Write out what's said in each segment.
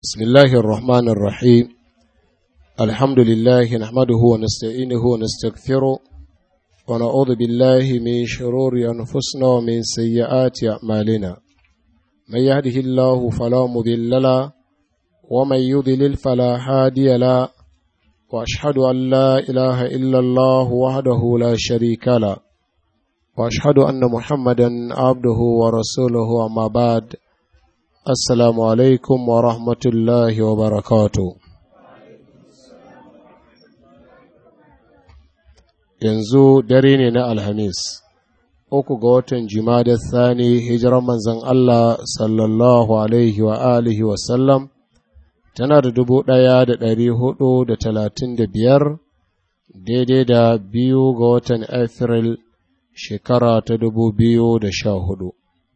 بسم الله الرحمن الرحيم الحمد لله نحمده ونستعينه ونستغفره ونعوذ بالله من شرور أنفسنا ومن سيئات أعمالنا من يهده الله فلا مضل له ومن يضلل فلا هادي له وأشهد أن لا إله إلا الله وحده لا شريك له وأشهد أن محمدا عبده ورسوله أما بعد Assalamu alaikum wa rahmatullahi wa barakatu. Yanzu dare ne na Alhamis, uku ga watan Jumada Thani hijirar manzan Allah sallallahu alaihi wa alihi wa sallam tana da dubu ɗaya da ɗari hudu da talatin da biyar daidai da biyu ga watan Afril shekara ta dubu biyu da sha hudu.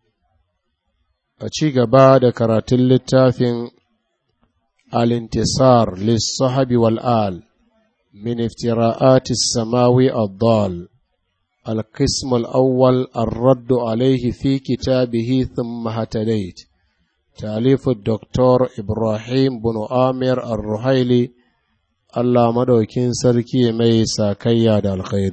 a ci gaba da karatun littafin alintisar lissahabi wal'al min iftira'ati samawi addal القسم الأول الرد عليه في كتابه ثم هتديت تأليف الدكتور إبراهيم بن آمر الرحيلي الله مدوكين سركي ميسا كياد الخير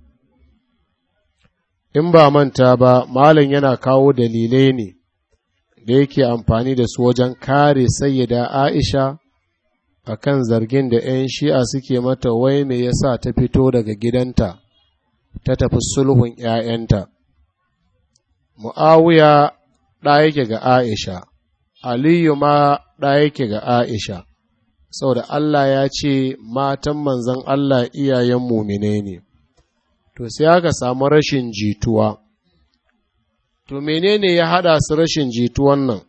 إن با من تابا مالا ينا كاو دليليني da yake amfani da su wajen kare sayyida Aisha a kan zargin da ‘yan shi'a suke mata wai me yasa ta fito daga gidanta ta tafi sulhun ‘ya'yanta. Mu'awiya ɗa yake ga Aisha, Aliyu ma ɗa yake ga Aisha, saboda Allah ya ce matan manzan Allah iyayen mumine ne, to sai aka samu rashin jituwa. To menene ya haɗa su rashin jituwan nan?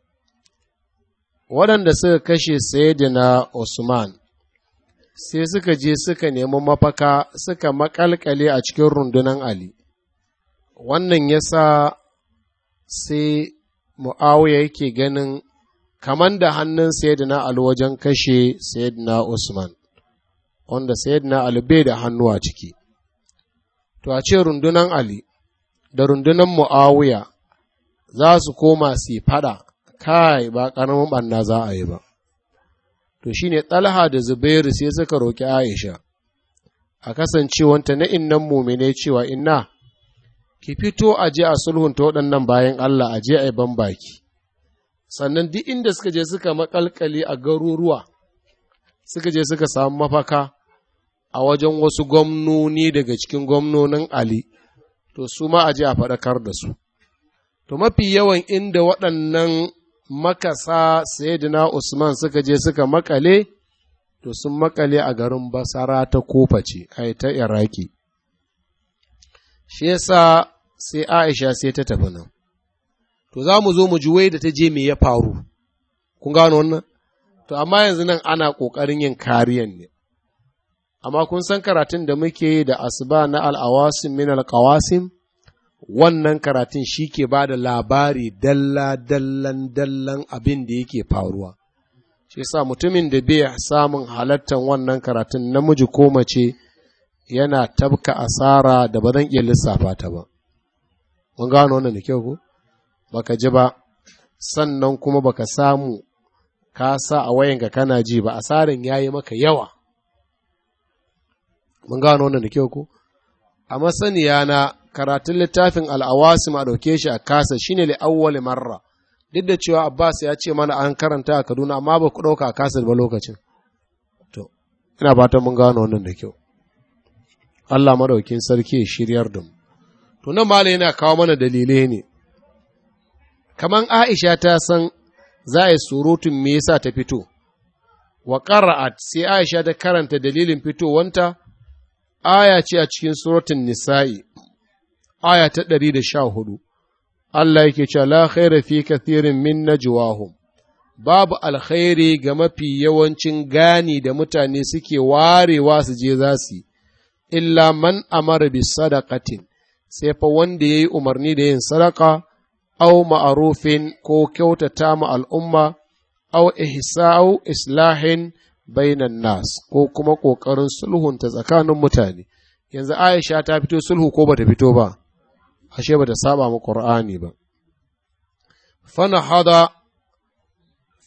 Waɗanda suka kashe Sayyidina Usman, sai suka je suka nemi mafaka suka makalkale a cikin rundunan Ali. Wannan ya sa sai Mu'awiya yake ganin kaman da hannun Sayyidina Ali wajen kashe Sayyidina Usman, wanda Sayyidina Ali bai da hannu a ciki. To a ce rundunan Ali, da rundunar mu'awiya za su koma su fada kai ba ƙaramin ɓanna za a yi ba. To shi ne ɗalha da Zubairu sai suka roƙi Aisha, a kasancewanta na innan mumine cewa inna, ki fito a je a sulhunta waɗannan bayan Allah a je a yi ban baki. Sannan duk inda suka je suka maƙalƙali a garuruwa, suka je suka samu mafaka a wajen wasu gwamnoni daga cikin gwamnonin Ali. to su ma a je a faɗakar da su. To mafi yawan inda waɗannan makasa Sayyidina Usman suka je suka makale, to sun makale a garin Basara ta kofa ce, ai ta Iraki. Shi yasa sai Aisha sai ta tafi nan. To za mu zo mu ji wai da ta je me ya faru, kun gano wannan? To amma yanzu nan ana ƙoƙarin yin kariyan ne. amma kun san karatun da muke yi da asuba na al'awasim min alƙawasim wannan karatun shi ke ba da labari dalla-dallan dallan abin da yake faruwa shi sa mutumin da bai samun halattan wannan karatun namiji ko mace yana tabka asara da ba zan iya lissafa ta ba mun gano wannan da kyau ko baka ji ba sannan kuma baka samu ka sa a wayanka kana ji ba asarin yayi maka yawa mun gano wannan da kyau ko a masaniya na karatun littafin al'awasim a ɗauke shi a kasa shine li awwali marra duk da cewa Abbas ya ce mana an karanta a Kaduna amma ba ku ɗauka a kasa ba lokacin to ina fatan mun gano wannan da kyau Allah madaukin sarki ya shiryar da mu to nan malai yana kawo mana dalilai ne kaman Aisha ta san za a yi surutun me yasa ta fito wa qara'at sai Aisha ta karanta dalilin fitowanta aya ce a cikin suratun nisa'i, aya ta ɗari da sha hudu, Allah yake cewa la khaira fi kathirin min najwahum babu alkhairi ga mafi yawancin gani da mutane suke warewa su je za su illa man amara bi sadaqatin sai fa wanda ya yi umarni da yin sadaka, au ma'arufin ko kyautata ma al'umma, au ihsa'u islahin bainan nas ko kuma ƙoƙarin sulhunta tsakanin mutane yanzu aisha ta fito sulhu ko bata fito ba ashe bata saba mu qur'ani ba fana hada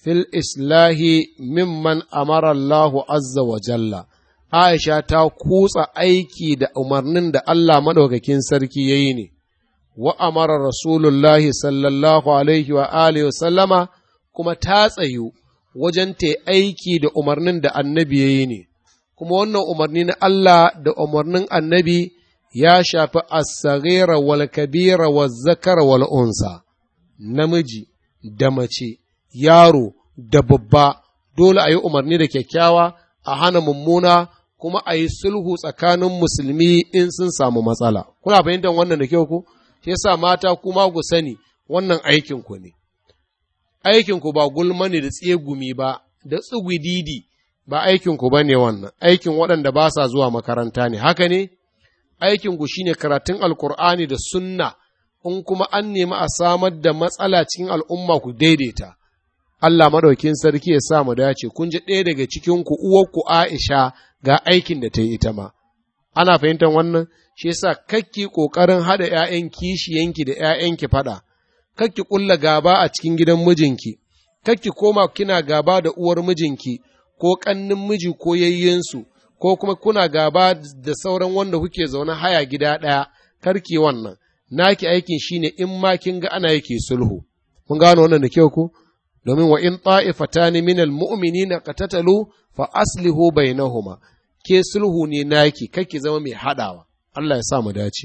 fil islahi mimman amara Allahu azza wa jalla Aisha ta kutsa aiki da umarnin da Allah maɗaukakin sarki ya yi ne, wa amara Rasulullahi sallallahu alaihi wa alihi wa sallama kuma ta tsayu wajen ta aiki da umarnin da annabi ya yi ne, kuma wannan umarni na Allah da umarnin annabi ya shafi as-saghira wal kabira wal zakara wal unsa namiji da mace yaro da babba dole a yi umarni da kyakkyawa a hana mummuna kuma a yi sulhu tsakanin musulmi in sun samu matsala kuna fahimtar wannan da kyau ku shi yasa mata kuma ku sani wannan aikin ku ne aikin ku ba gulma ne da tsegumi ba da tsugudidi ba aikin ku bane wannan aikin waɗanda ba sa zuwa makaranta ne haka ne aikin ku shine karatun alkur'ani da sunna in kuma an nemi a samar da matsala cikin al'umma ku daidaita Allah madaukin sarki ya sa mu dace kun ji ɗaya daga cikin ku uwarku Aisha ga aikin da ta yi ita ma ana fahimtar wannan shi yasa kakki kokarin hada ƴaƴan kishiyanki da ƴaƴanki fada kakki kulla gaba a cikin gidan mijinki kakki koma kina gaba da uwar mijinki ko kannin miji ko yayyensu ko kuma kuna gaba da sauran wanda kuke zaune haya gida ɗaya karki wannan naki aikin shine in ma kin ga ana yake sulhu mun gano wannan da kyau ku domin wa in ta'ifatani minal mu'minina qatatalu fa aslihu bainahuma ke sulhu ne naki kake zama mai hadawa Allah ya sa mu dace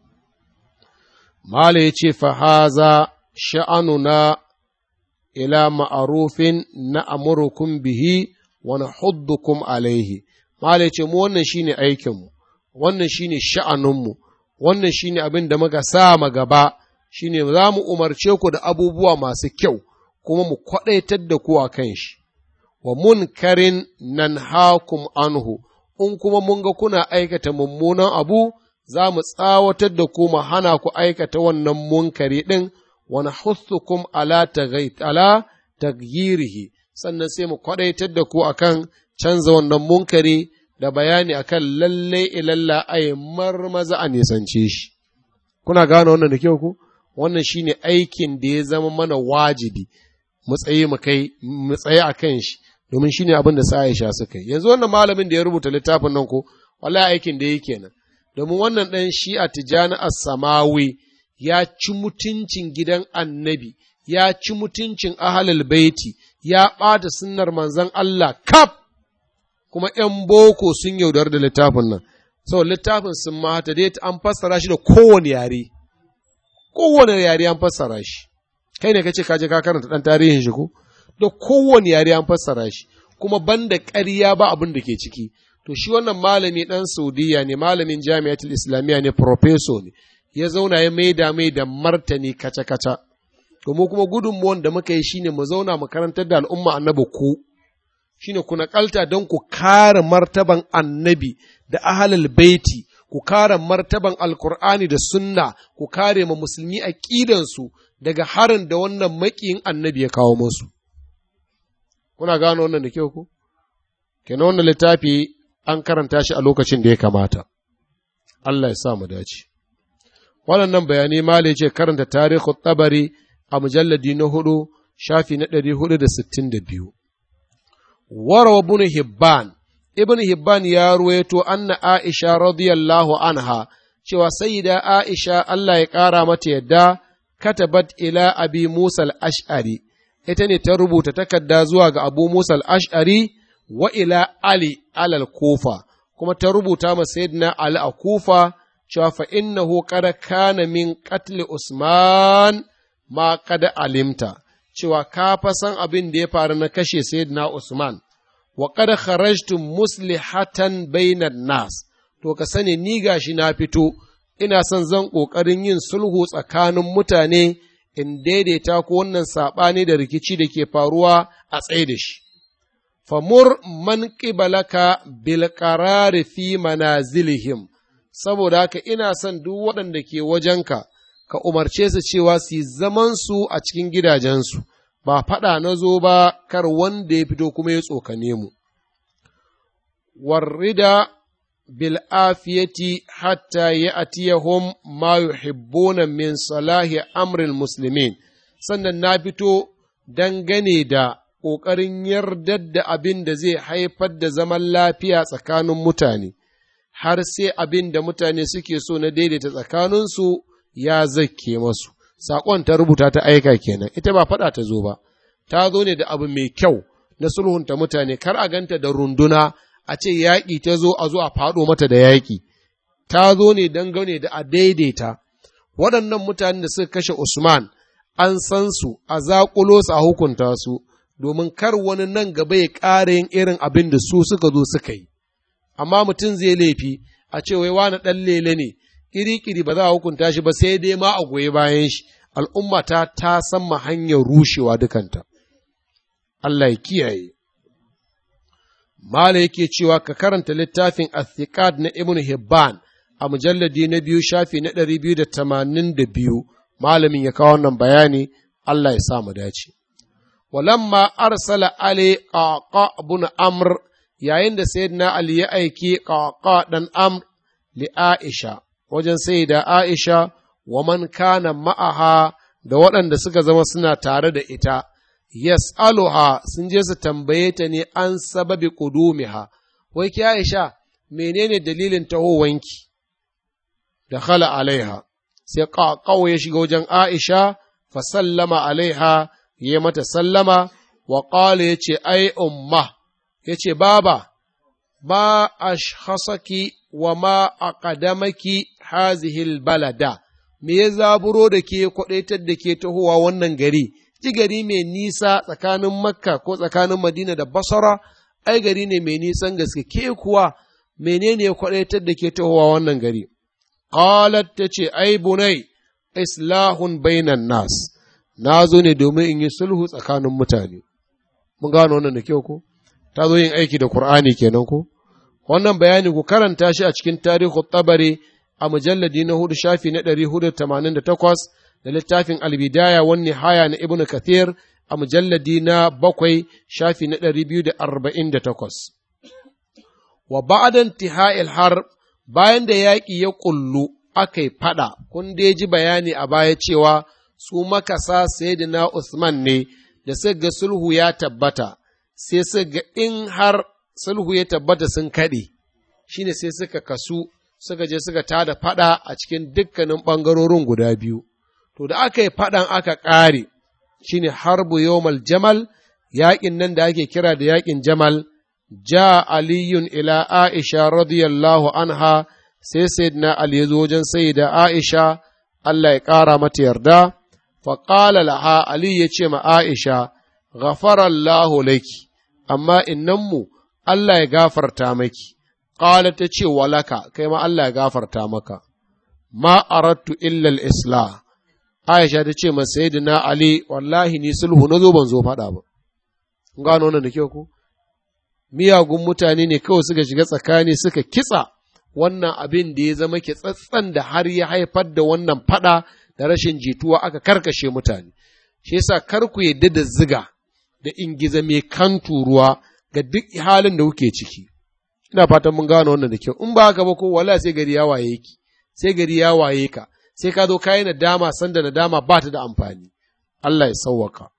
Mala ya ce fa haza sha'anuna ila ma'arufin na amurukum bihi wa nahuddukum alaihi Mala ya ce mu wannan shine aikinmu wannan shine sha'anunmu wannan shine abin da muka sa ma gaba shine za mu umarce ku da abubuwa masu kyau kuma mu kwaɗaitar da ku a kan shi wa munkarin nan hakum anhu in kuma mun ga kuna aikata mummunan abu za mu tsawatar da ku mu hana ku aikata wannan munkari ɗin wani hussukum ala ala tagyirihi sannan sai mu kwaɗaitar da ku akan canza wannan munkari da bayani akan lalle ilalla ay marmaza a nisance shi kuna gane wannan da kyau ku wannan shine aikin da ya zama mana wajibi mu tsaye mu kai mu tsaye akan shi domin shine abin da sa Aisha suka yi yanzu wannan malamin da ya rubuta littafin nan ko wallahi aikin da yake nan domin wannan dan Shi'a Tijani As-Samawi ya ci mutuncin gidan Annabi ya ci mutuncin ahlul baiti ya ɓata sunnar manzon Allah kaf kuma ‘yan boko sun yaudar da littafin nan sau littafin sun mata dai an fassara shi da kowane yare kowane yare an fassara shi kai ne kace kaje ka karanta dan tarihin shi ko da kowane yare an fassara shi kuma banda ƙarya ba abin da ke ciki to shi wannan malami dan saudiya ne malamin jami'atul islamiyya ne professor ne ya zauna ya maida mai da martani kaca kaca to mu kuma gudunmuwan da muka yi shine mu zauna mu karantar da al'umma annabi ku shine ku naƙalta don ku kare martaban annabi da ahalal baiti ku kare martaban alkur'ani da sunna ku kare ma musulmi aƙidansu daga harin da wannan maƙiyin annabi ya kawo musu kuna gano wannan da kyau ku kenan wannan littafi an karanta shi a lokacin da ya kamata Allah ya sa mu dace waɗannan bayanai malai ce karanta tarihu tabari a mujalladi na hudu shafi na ɗari hudu da sittin da biyu warawa ibn hibban ibn hibban ya ruwaito anna aisha radiyallahu anha cewa sayyida aisha Allah ya ƙara mata yadda katabat ila abi musa al-ash'ari ita ne ta rubuta takarda zuwa ga abu musa al-ash'ari wa ila ali alal kufa kuma ta rubuta ma sayyidina ali a kufa cewa fa innahu qad kana min qatl usman ma qad alimta cewa ka fa san abin da ya faru na kashe sayyidina usman wa qad kharajtum muslihatan bainan nas to ka sani ni gashi na fito ina son zan ƙoƙarin yin sulhu tsakanin mutane in daidaita ko wannan saɓani da rikici da ke faruwa a tsaye da shi. Famur man ƙibalaka bil qarari fi manazilihim saboda haka ina son duk waɗanda ke wajenka ka umarce su cewa su yi zamansu a cikin gidajensu, ba faɗa na zo ba kar wanda ya fito kuma ya tsokane mu. Warrida بالعافية حتى يأتيهم ما يحبون من صلاح أمر المسلمين sannan na fito dangane da ƙoƙarin yardar da abin da zai haifar da zaman lafiya tsakanin mutane, har sai abin da mutane suke so na daidaita tsakaninsu ya zakke masu. Saƙon ta rubuta ta aika kenan, ita ba faɗa ta zo ba, ta zo ne da abu mai kyau na sulhunta mutane, kar a ganta da runduna a ce yaƙi ta zo a zo a faɗo mata da yaƙi, ta zo ne dangane da a daidaita. Waɗannan mutanen da suka kashe Usman, an san su, a zaƙulo su a hukunta su, domin kar wani nan gaba ya ƙara yin irin abin da su suka zo suka yi. Amma mutum zai laifi, a ce wai wani ɗan lele ne, ƙiri-ƙiri ba za a hukunta shi ba sai dai ma a goyi bayan shi, al'umma ta ta san ma hanyar rushewa dukanta. Allah ya kiyaye. Mala yake cewa ka karanta littafin Athiqat na Ibn Hibban a mujalladi na biyu shafi na ɗari biyu da tamanin da biyu, malamin ya kawo wannan bayani, Allah ya sa mu dace. Walamma arsala Ali ƙaƙa ibn Amr yayin da Sayyidina Ali ya aiki ƙaƙa ɗan Amr li Aisha wajen Sayyida Aisha wa man kana ma'aha da waɗanda suka zama suna tare da ita. yas'aluha sun je su tambaye ta ne an sababi kudumiha wai ki Aisha menene dalilin tahowanki da khala alaiha sai ƙaƙawo ya shiga wajen Aisha fa sallama alaiha ya mata sallama wa qala yace ai umma yace baba ma ashkhasaki wa ma aqadamaki hazihi balada me ya zaburo da ke kwadaitar da ke tahowa wannan gari ji gari mai nisa tsakanin makka ko tsakanin madina da basara ai gari ne mai nisan gaske ke kuwa menene ya kwadaitar da ke tahowa wannan gari qalat ta ce ai bunai islahun bainan nas na zo ne domin in yi sulhu tsakanin mutane mun gano wannan da kyau ko ta zo yin aiki da qur'ani kenan ko wannan bayani ku karanta shi a cikin tarihu tabari a mujalladi na hudu shafi na ɗari hudu tamanin da takwas da littafin albidaya wani haya na ibnu kathir a mujalladi na bakwai shafi na ɗari biyu da arba'in da takwas. Wa ba'adan tiha'il har bayan da yaƙi ya ƙullu aka yi faɗa, kun dai ji bayani a baya cewa su makasa na Usman ne da suka ga sulhu ya tabbata, sai suka ga in har sulhu ya tabbata sun kaɗe, shine sai suka kasu suka je suka tada faɗa a cikin dukkanin ɓangarorin guda biyu. to da aka yi faɗan aka ƙare shi ne harbu yawmal jamal yaƙin nan da ake kira da yaƙin jamal ja aliyun ila aisha radiyallahu anha sai sayyidina ali ya zo wajen sayyida aisha Allah ya ƙara mata yarda faƙala laha ali ya ce ma aisha ghafarallahu laki amma innanmu Allah ya gafarta maki ƙala ta ce walaka kai ma Allah ya gafarta maka ma arattu illa al-islah Aisha ta ce masa Sayyidina Ali wallahi ni sulhu na zo ban zo faɗa ba. Kun gano wannan da kyau ko? Miyagun mutane ne kawai suka shiga tsakani suka kitsa wannan abin da ya zama kitsatsan da har ya haifar da wannan faɗa da rashin jituwa aka karkashe mutane. Shi yasa kar ku yadda da ziga da ingiza mai kan turuwa ga duk halin da kuke ciki. Ina fatan mun gano wannan da kyau. In ba haka ba ko wala sai gari ya waye ki, sai gari ya waye ka. sai ka zo ka yi nadama sanda nadama ba ta da amfani, Allah ya sauwaka.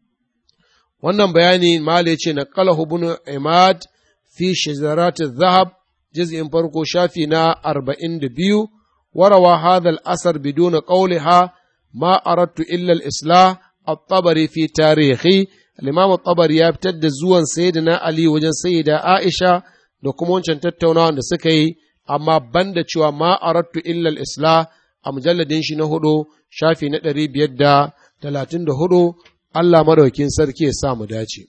Wannan bayani Mala ya ce na kala ibn Imad fi shizaratin zahab jiz'in farko shafi na arba'in da biyu, warawa hadal asar biduna qawliha ma arattu illa al-islah at-tabari fi tarihi al-imam at-tabari ya fitar da zuwan sayyidina Ali wajen sayyida Aisha da kuma wancan tattaunawa da suka yi amma banda cewa ma arattu illa al-islah a mujalladin shi na hudu shafi na ɗari biyar da talatin da hudu Allah madaukin sarki ya sa mu dace.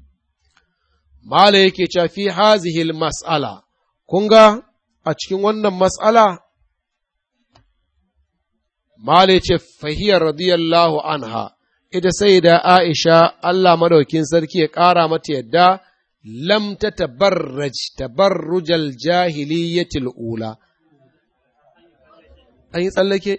Mala yake cewa fi hazihil mas'ala, kun ga a cikin wannan mas'ala? Mala ya ce fahiyar radiyallahu anha, ita sai da Aisha Allah madaukin sarki ya ƙara mata yadda lam ta tabarraj tabarrujal jahiliyyatil ula. an yi tsallake?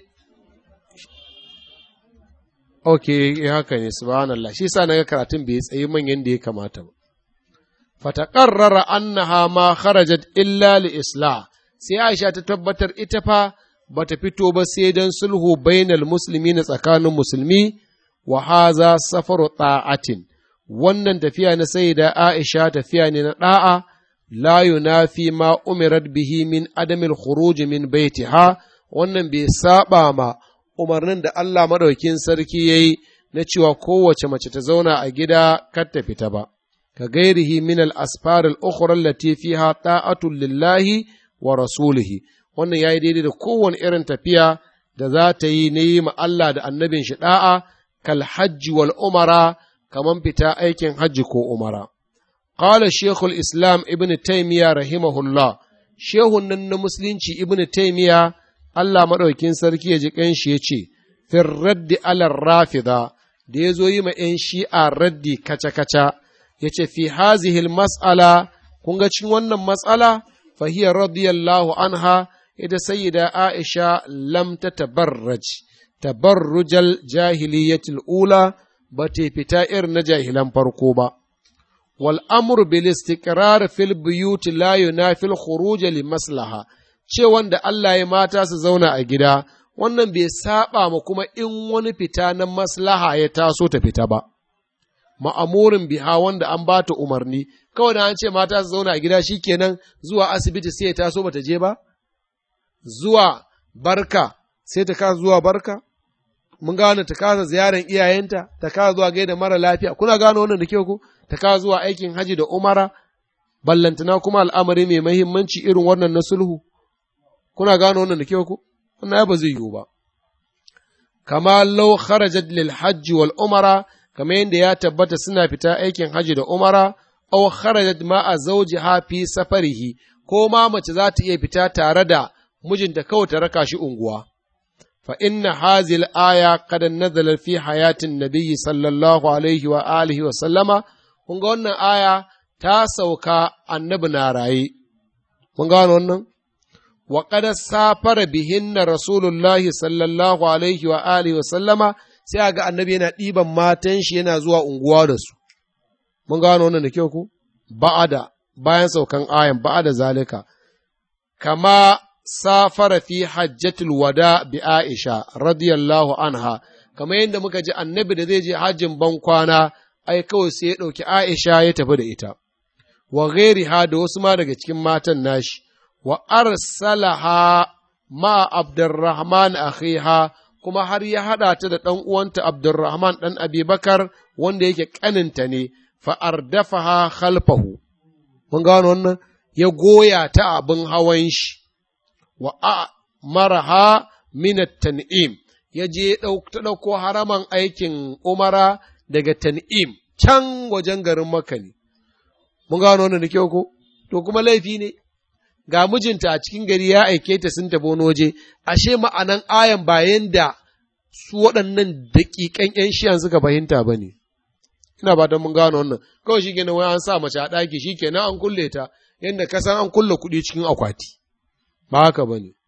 Ok, haka ne, subhanallah, shi sa naga karatun bai tsayi manyan da ya kamata ba. Fataƙarrara annaha ma kharajat illa li islah sai Aisha ta tabbatar ita fa bata fito ba sai don sulhu bainal musulmi na tsakanin musulmi wa haza safaru ta'atin wannan tafiya na sayyida Aisha tafiya ne na ɗa'a la yunafi ma umirat bihi min adamil khuruj min baitiha wannan bai saba ma umarnin da Allah madaukin sarki yayi na cewa kowace mace ta zauna a gida kar ta fita ba ka gairihi min al asfar al ukhra allati fiha ta'atun lillahi wa rasulihi wannan yayi daidai da kowane irin tafiya da za ta yi na yi ma Allah da annabin shi da'a kal hajji wal umara kaman fita aikin hajji ko umara قال شيخ الإسلام ابن تيمية رحمه الله شيخ نن مسلمشي ابن تيمية الله مدوكين سركي يجي كنشي يجي في الرد على الرافضة da ya zo yi ma ‘yan shi'a raddi kaca-kaca, ya ce, Fi hazihil mas'ala, kun ga cikin wannan matsala, fahiyar radiyallahu anha, ita sayyida Aisha lam ta tabarraj, tabarrujal jahiliyatil ula, ba ta fita irin na jahilan farko ba. والأمر بالاستقرار في البيوت لا ينافي الخروج لمصلحة ce wanda Allah ya mata su zauna a gida wannan bai saba ma kuma in wani fita na maslaha ya taso ta fita ba ma'amurin biha wanda an ba ta umarni kawai da an ce mata su zauna a gida shikenan zuwa asibiti sai ya taso bata je ba zuwa barka sai ta kasa zuwa barka mun gane ta kasa ziyarar iyayenta ta kasa zuwa gaida mara lafiya kuna gane wannan da kyau ko ta kawo zuwa aikin haji da umara, ballantana kuma al'amari mai mahimmanci irin wannan na sulhu, kuna gano wannan da kyau ku? Wannan ya ba zai yiwu ba. Kama lau kharajat lil hajji wal umara, kama yadda ya tabbata suna fita aikin haji da umara, aw kharajat ma a zauji hafi safarihi, ko ma mace za ta iya fita tare da mijinta kawai ta raka shi unguwa. Fa inna hazil aya kada nazala fi hayatin nabiyyi sallallahu alaihi wa alihi wa sallama kun ga wannan aya ta sauka annabi na raye, mun gano wannan? Wa kada safara bihinna Rasulullahi sallallahu alaihi wa alihi wa sallama sai ga annabi yana ɗiban matan shi yana zuwa unguwa da su. Mun gano wannan da kyau ku? Ba'ada, bayan saukan ayan ba'ada zalika. Kama safara fi hajjatul wada bi Aisha radiyallahu anha, kamar yadda muka ji annabi da zai je hajjin ban kwana ai kawai sai ya ɗauki Aisha ya tafi da ita, wa ha da wasu ma daga cikin matan nashi, wa arsalaha ma Abdurrahman akhiha kuma har ya haɗa ta da ɗan uwanta Abdurrahman ɗan Abibakar wanda yake ƙaninta ne, fa'ardafaha khalfahu. Mun gano wannan? Ya goya ta abin hawan shi, wa a maraha minat tan'im, ya je ta ɗauko haraman aikin umara daga tan'im can wajen garin Makka ne. Mun gano wannan da kyau ko? To kuma laifi ne, ga mijinta a cikin gari ya aike ta sun tafi wani waje, ashe ma'anan ayan bayan da su waɗannan daƙiƙan ‘yan shiyan suka fahimta ba ne. Ina ba don mun gano wannan, kawai shi kenan wai an sa mace a ɗaki shi kenan an kulle ta, yadda kasan an kulle kuɗi cikin akwati. Ba haka ba ne.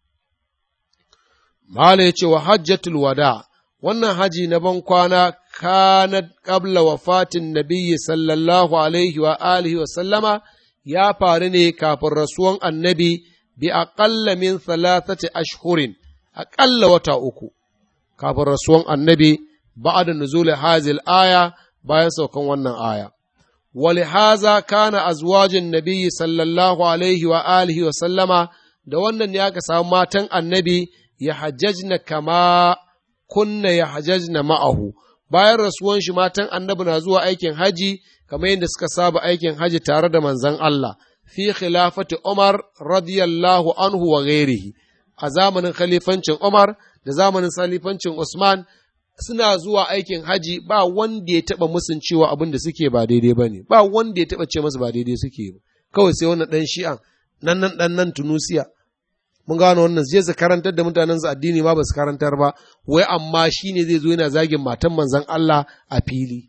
Mala ya ce wa hajjatul wada, wannan haji na ban kwana kanat qabla wafatin nabiyyi sallallahu alaihi wa alihi wa sallama ya faru ne kafin rasuwan annabi bi aqalla min thalathati ashhurin aƙalla wata uku kafin rasuwan annabi ba'da nuzul hazil aya bayan saukan wannan aya ولهذا كان أزواج النبي صلى الله عليه وآله وسلم da wannan ne aka samu matan annabi ya hajjajna kama kunna ya hajjajna ma'ahu bayan rasuwan shi matan annabi na zuwa aikin haji kamar yadda suka saba aikin haji tare da manzon Allah fi khilafati Umar radiyallahu anhu wa ghairihi a zamanin khalifancin Umar da zamanin khalifancin Usman suna zuwa aikin haji ba wanda ya taba musun cewa abin da suke ba daidai bane ba wanda ya taba ce masu ba daidai suke ba kawai sai wannan dan shi'an nan nan dan nan Tunusiya mun gano wannan zai su karantar da mutanen su addini ma ba su karantar ba wai amma shine zai zo yana zagin matan manzon Allah a fili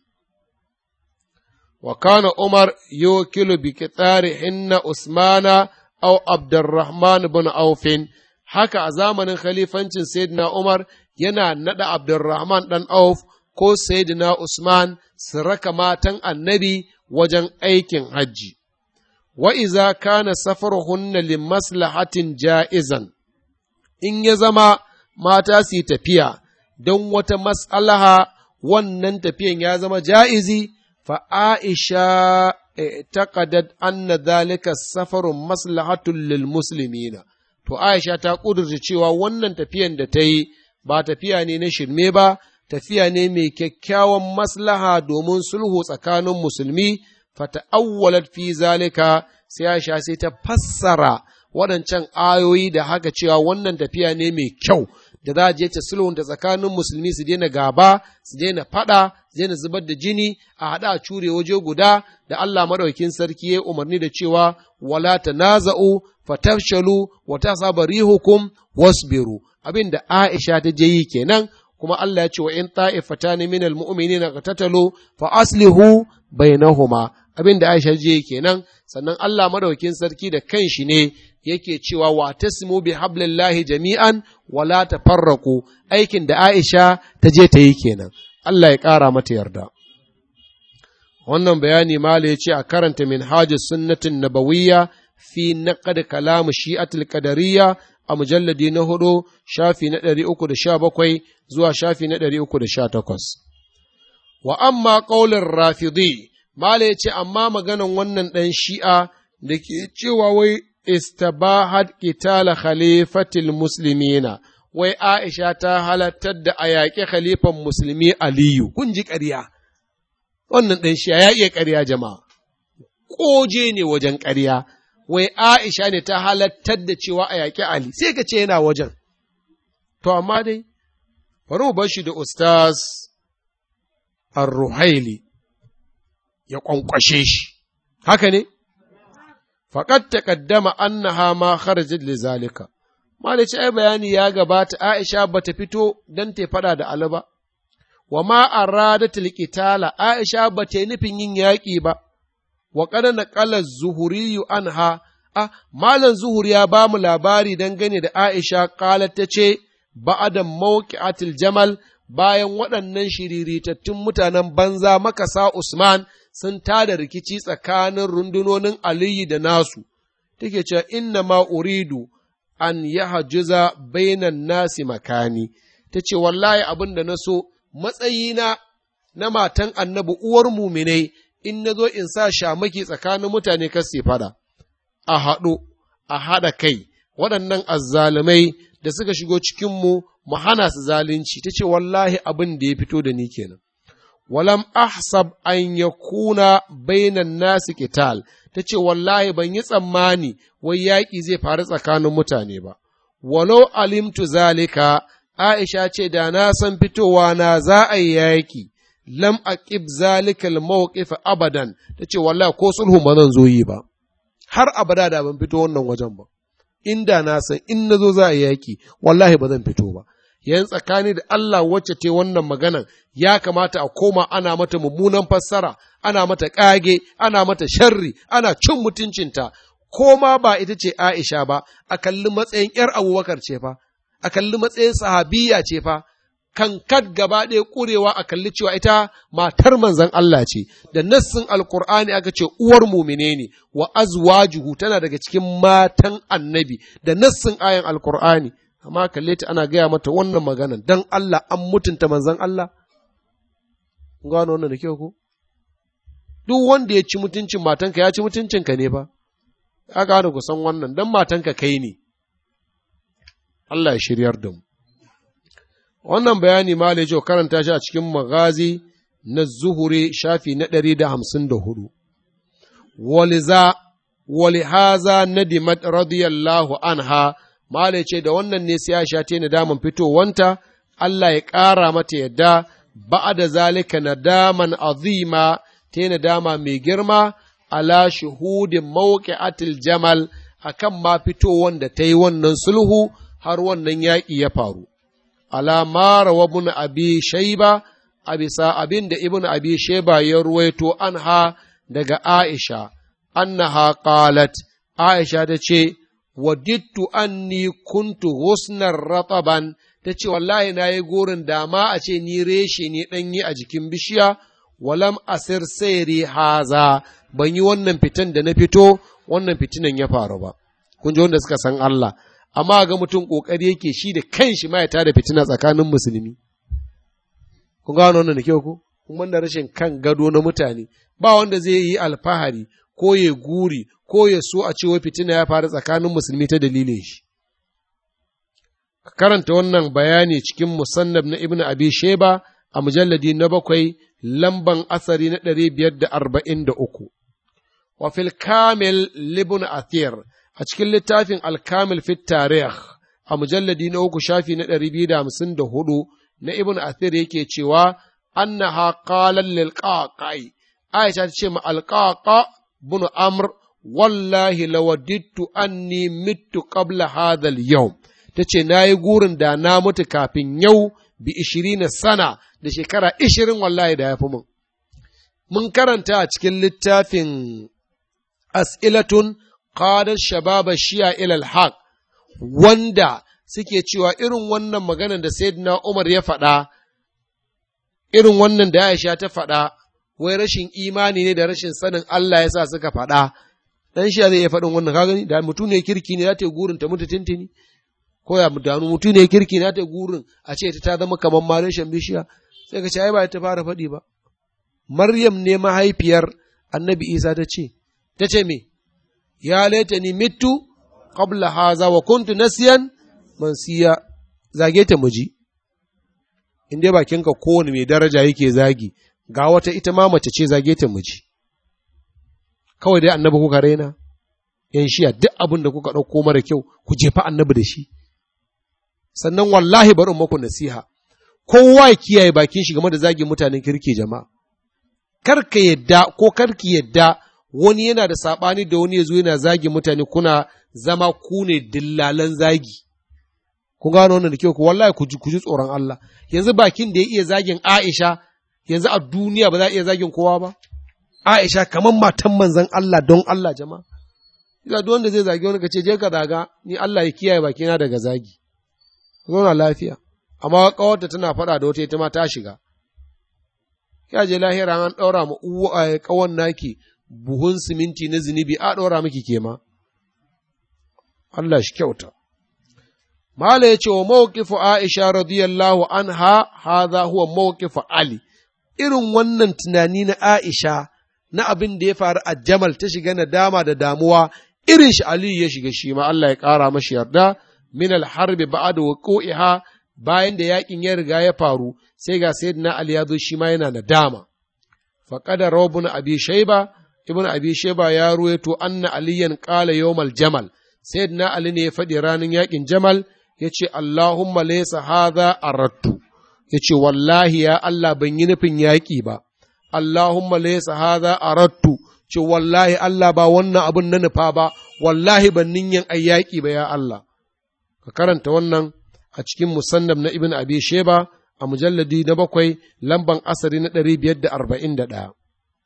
wa kana Umar yukilu bi kitari hinna Usmana aw Abdurrahman ibn Aufin haka a zamanin khalifancin Sayyidina Umar yana nada Abdurrahman dan Auf ko Sayyidina Usman su raka matan annabi wajen aikin hajji. wa iza kana safaruhunna li maslahatin ja'izan in ya zama mata su tafiya don wata mas'alaha wannan tafiyan ya zama ja'izi fa Aisha taqadat anna dhalika safarun maslahatun lil muslimina to Aisha ta kudurta cewa wannan tafiyan da ta yi ba tafiya ne na shirme ba tafiya ne mai kyakkyawan maslaha domin sulhu tsakanin musulmi fata'awwalat fi zalika sai Aisha sai ta fassara waɗancan ayoyi da haka cewa wannan tafiya ne mai kyau da za a je ta sulhun da tsakanin musulmi su daina gaba su daina faɗa su daina zubar da jini a haɗa a cure waje guda da Allah madaukin sarki ya umarni da cewa wala tanaza'u fatafshalu wa tasaba rihukum wasbiru abin da Aisha ta je yi kenan kuma Allah ya ce wa in ta'ifatan min almu'minina qatatalu fa aslihu bainahuma abin da Aisha je kenan sannan Allah madaukin sarki da kanshi ne yake cewa wa tasmu bi hablillahi jami'an wala tafarraqu aikin da Aisha ta je ta yi kenan Allah ya ƙara mata yarda wannan bayani mala ya ce a karanta minhajus sunnatin nabawiyya fi naqad kalam shi'atul qadariyya a mujalladi na hudu shafi na ɗari uku da sha bakwai zuwa shafi na ɗari uku da sha takwas. Wa amma ƙaular rafidi, Mala ya ce, amma maganan wannan ɗan shi'a da ke cewa wai istabahat qitala khalifatil muslimina wai Aisha ta halattar da a yaƙi khalifan musulmi Aliyu, kun ji ƙarya, wannan ɗan shi'a ya iya ƙarya jama'a, ƙoje ne wajen ƙarya. wai Aisha ne ta halattar da cewa a yaƙi Ali, sai ka ce yana wajen. To, amma dai, bari mu bar shi da Ustaz Ar-Ruhaili ya ƙwanƙwashe shi, haka ne? Faƙat taƙaddama annaha ma kharajat li zalika. Malici ai bayani ya gabata Aisha bata fito don ta faɗa da Ali ba, wa ma aradat qitala Aisha bata yi nufin yin yaƙi ba. wa kada naƙala zuhuriyu anha ah malam zuhur ya ba mu labari dangane da Aisha qalat ta ce ba'ada mawqi'atil jamal bayan waɗannan shiriritattun mutanen banza makasa Usman sun tada rikici tsakanin rundunonin Aliyu da nasu take cewa inna ma uridu an yahjuza bainan nasi makani tace wallahi abin da na so matsayina na matan annabi uwar muminai in na zo in sa shamaki tsakanin mutane kar su fada, a haɗu, a haɗa kai, waɗannan azzalumai da suka shigo cikinmu mu hana su zalunci, ta ce wallahi abin da ya fito da ni kenan. Walam ahsab an ya kuna bainan nasu kital, ta ce wallahi ban yi tsammani wai yaƙi zai faru tsakanin mutane ba. Walau alimtu zalika, Aisha ce da na san fitowa na za a yi yaƙi. lam aqib zalikal mawqif abadan tace wallahi ko sulhu ba zan zo yi ba har abada da ban fito wannan wajen ba inda na san in nazo za a yaki wallahi ba zan fito ba yan tsakani da Allah wacce te wannan maganan ya kamata a koma ana mata mummunan fassara ana mata kage ana mata sharri ana cin mutuncinta ko ma ba ita ce Aisha ba a kalli matsayin ‘yar abubakar ce fa, a kalli matsayin sahabiya ce fa, kankat gaba ɗaya ƙurewa a kalli cewa ita matar manzan Allah ce, da nassin alkur'ani aka ce uwar mumine ne, wa azwajuhu tana daga cikin matan annabi, da nassin ayan alkur'ani, amma kalle ta ana gaya mata wannan maganan, don Allah an mutunta manzan Allah? Gano wannan da kyau ko? Duk wanda ya ci mutuncin matanka ya ci mutuncinka ne fa, ya gane ku san wannan, don matanka kai ne. Allah ya shiryar da mu. wannan bayani ma da karanta shi a cikin magazi na zuhure shafi na ɗari da hamsin da hudu. Waliza, walihaza nadimat radiyallahu anha, Mala ce da wannan ne sai Aisha ta nadaman fitowanta, Allah ya ƙara mata yadda ba'a da zalika nadaman azima ta nadama mai girma ala shuhudin mawqi'atil jamal akan ma fitowan da ta yi wannan sulhu har wannan yaƙi ya faru. alama rawa ibn abi shaiba a bisa abin da ibn abi shaiba ya ruwaito anha daga Aisha annaha qalat Aisha ta ce wadittu anni kuntu husnar rataban ta ce wallahi na yi gorin dama a ce ni reshe ni ɗanyi a jikin bishiya walam asir sairi haza ban yi wannan fitan da na fito wannan fitinan ya faru ba kun ji wanda suka san Allah amma ga mutum ƙoƙari yake shi da kanshi ma ya tada fitina tsakanin musulmi. Kun gano wannan da kyau ku? kuma da rashin kan gado na mutane ba wanda zai yi alfahari ko ya guri ko ya so a cewa fitina ya faru tsakanin musulmi ta dalilin shi ka karanta wannan bayani cikin musannab na ibn abi sheba a mujalladi na bakwai lamban asari na ɗari biyar da arba'in da uku wa fil kamil libun athir a cikin littafin alkamil fit tarih a mujalladi na uku shafi na ɗari biyu da hamsin da hudu na ibn athir yake cewa annaha qalan lil qaqai aisha ta ce ma alqaqa bin amr wallahi lawadittu anni mittu qabla hadha al yawm tace nayi gurin da na mutu kafin yau bi ishirina sana da shekara ishirin wallahi da ya fi mun mun karanta a cikin littafin as'ilatun qadar shababa shi'a ilal haq wanda suke cewa irin wannan maganar da sayyidina Umar ya faɗa irin wannan da Aisha ta faɗa wai rashin imani ne da rashin sanin Allah ya sa suka faɗa dan shi zai iya faɗin wannan ka gani da mutum ne kirki ne za ta yi gurin ta mutu tintini ko ya mutanu mutum ne kirki na ta gurin a ce ta zama kamar mareshen bishiya sai ka ce ai ba ta fara faɗi ba Maryam ne mahaifiyar Annabi Isa ta ce ta ce me ya laita ni mitu qabla haza wa kuntu nasiyan mansiya zage ta muji in dai bakinka kowane mai daraja yake zagi ga wata ita ma mace ce zage ta muji kawai dai annabi kuka raina yan shiya duk abin da kuka ɗauko mara kyau ku jefa annabi da shi sannan wallahi bari maku nasiha kowa ya kiyaye bakin shi game da zagin mutanen kirki jama'a kar ka yadda ko kar ki yadda wani yana da saɓani da wani ya zo yana zagi mutane kuna zama ku ne dillalan zagi. Kun gano wannan da kyau ku wallahi ku ji ku ji tsoron Allah. Yanzu bakin da ya iya zagin Aisha yanzu a duniya ba za a iya zagin kowa ba. Aisha kamar matan manzon Allah don Allah jama'a. Ga duk wanda zai zagi wani ka ce je ka zaga ni Allah ya kiyaye bakina daga zagi. Zauna lafiya. Amma kawarta tana faɗa da wata ita ma ta shiga. Ya je lahira an ɗaura ma uwa kawan naki buhun siminti na zunubi a ɗora miki kema. Allah shi kyauta. Mala ya ce wa mawkifu Aisha radiyallahu anha haza huwa mawkifu Ali, irin wannan tunani na Aisha na abin da ya faru a Jamal ta shiga nadama da damuwa irin shi Aliyu ya shiga shi ma Allah ya ƙara mashi yarda min alharbi ba'da wuqu'iha bayan da yakin ya riga ya faru sai ga sayyidina Ali ya zo shi ma yana nadama. Faqada Rabun Abi Shayba ibn abi sheba ya ruwaito anna aliyan qala yawmal jamal sayyidina ali ne ya faɗi ranar yakin jamal yace allahumma laysa hadha aradtu yace wallahi ya allah ban yi nufin yaƙi ba allahumma laysa hadha aradtu ce wallahi allah ba wannan abun na nufa ba wallahi ban ninyan ai yaƙi ba ya allah ka karanta wannan a cikin musannab na ibn abi sheba a mujalladi na bakwai lamban asari na ɗari biyar da arba'in da ɗaya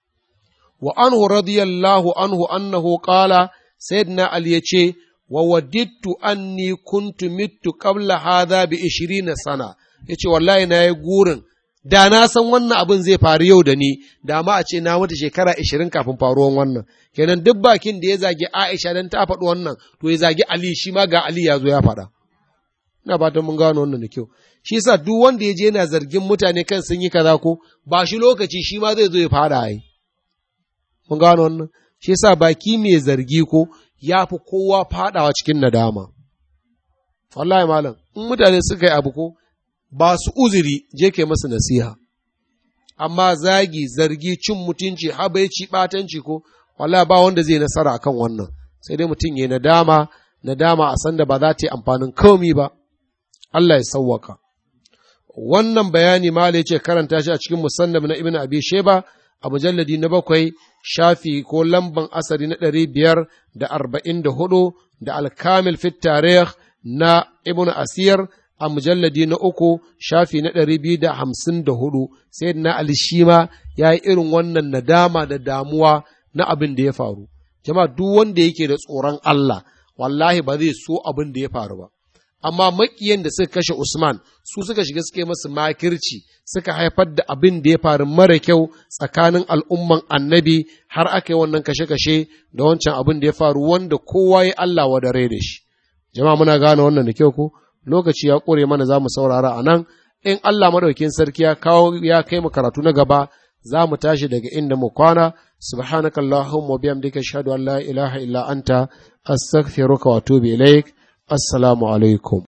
وعنه رضي الله عنه أنه قال سيدنا علي يچه ووددت أني كنت مت قبل هذا بعشرين سنة yace wallahi na yi gurin da na san wannan abin zai faru yau da ni da ma a ce na mutu shekara ashirin kafin faruwan wannan kenan duk bakin da ya zagi Aisha dan ta faɗi wannan to ya zagi Ali shi ma ga Ali ya zo ya faɗa ina fatan mun gano wannan da kyau shi yasa duk wanda ya je yana zargin mutane kan sun yi kaza ko ba shi lokaci shi ma zai zo ya fada ai mun gano wannan shi yasa baki mai zargi ko ya fi kowa fadawa cikin nadama wallahi malam in mutane suka yi abu ko ba su uzuri je kai masu nasiha amma zagi zargi cin mutunci habaici batanci ko wallahi ba wanda zai nasara akan wannan sai dai mutum ya nadama nadama a sanda ba za ta yi amfanin komi ba Allah ya sawwaka wannan bayani ma ce karanta shi a cikin musannab na ibn abi sheba a mujalladi na bakwai shafi ko lamban asari na ɗari biyar da arba'in da hudu da alkamil fit tarih na ibn asir a mujalladi na uku shafi na ɗari biyu da hamsin da hudu sai na alishima ya yi irin wannan nadama da damuwa na abin da ya faru jama'a duk wanda yake da tsoron Allah wallahi ba zai so abin da ya faru ba amma makiyan da suka kashe Usman su suka shiga suka yi masu makirci suka haifar da abin da ya faru mara kyau tsakanin al'umman annabi har aka yi wannan kashe-kashe da wancan abin da ya faru wanda kowa ya Allah wadare da shi. Jama'a muna gane wannan da kyau ko lokaci ya ƙure mana za mu saurara a nan in Allah madaukin sarki ya kawo ya kai mu karatu na gaba za mu tashi daga inda mu kwana subhanaka allahumma wa bihamdika ashhadu an la ilaha illa anta astaghfiruka wa atubu ilaik assalamu alaikum